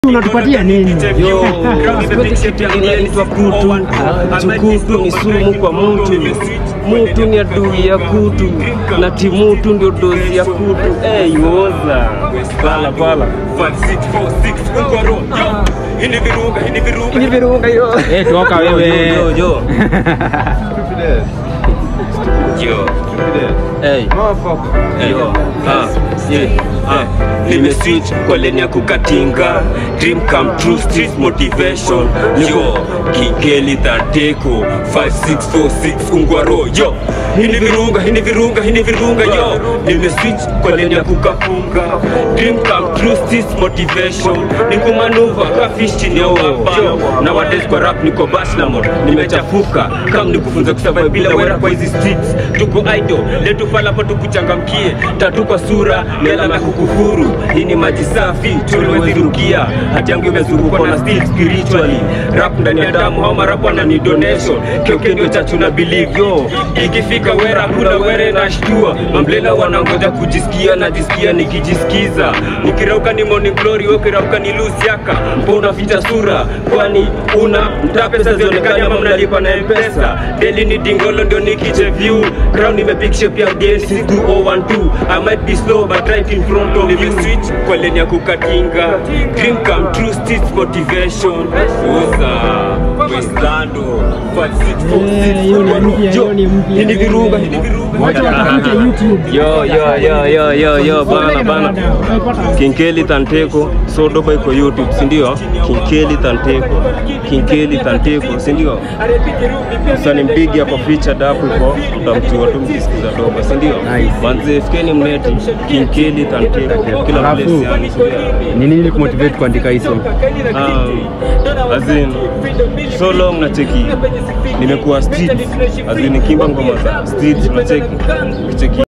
unatupatia nini? Yo, sipendi kitu inaitwa kutu. Chukutu ni sumu kwa mutu, mutu ni adui ya kutu, na timutu ndio dozi ya kutu. Hey, woza pala pala Ni virunga yo. Eh, toka wewe. yo yo yo hey. Yo, ah, yeah, ah. nimeswitch kwa leni ya kukatinga dream come true street motivation yo kigeli dhateko 5646 ungwaro yo hini virunga hini virunga hini virunga yo nimeswitch kwa leni ya kukapunga dream come true street motivation nikumanuva kafish chini ya wapano na wades kwa rap niko baslamon nimechafuka kam nikufunza kusurvive bila wera kwa hizi streets tuko idol letufala po tukuchangamkie tatu kwa sura ni alama ya kukufuru hii ni maji safi tuliwezi rukia hati yangu imezungukwa na still spiritually rap ndani ya damu au marapo na ni donation keuke ndio chachu na believe yo ikifika wera kuna were na shtua mamblena wanangoja kujisikia najisikia nikijisikiza nikirauka ni morning glory wewe ukirauka ni lusiaka mbona ficha sura kwani una mtaa pesa zionekane ama mnalipa na mpesa deli ni dingolo ndio nikiche view crown imebig shape ya dance 2012 i might be slow but right in front of you switch kwa lane ya kukatinga dream come true street motivation uza westando Eh, hiyo ni mpya, hiyo ni mpya. hini virunga hini virunga Watu watafute YouTube. yo yo yo yo yo yo bana bana Kinkeli Tanteko Sodoba iko YouTube, si ndio? Kinkeli Tanteko, Kinkeli Tanteko, si ndio? Sasa nimpigi hapo featured hapo iko, mtamjua tu mkisikiza doba, si ndio? Nice. Manze fikeni mneti Kinkeli Tanteko kila Alafu, place yani, si ndio? Ni nini ilikumotivate kuandika hii song? Um, as in, so long na cheki nimekuwa street as in nikimba ngoma za street na cheki cheki